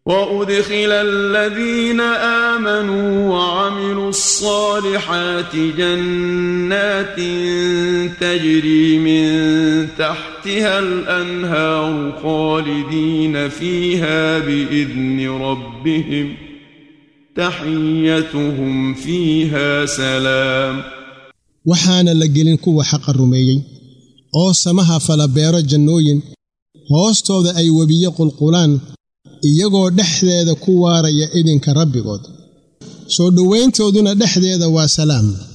وأدخل الذين آمنوا وعملوا الصالحات جنات تجري من تحتها الأنهار خالدين فيها بإذن ربهم تحيتهم فيها سلام waxaana la gelin kuwa xaqa rumeeyey oo samaha fala beero jannooyin hoostooda ay webiyo qulqulaan iyagoo dhexdeeda ku waaraya idinka rabbigood soo dhowayntooduna dhexdeeda waa salaam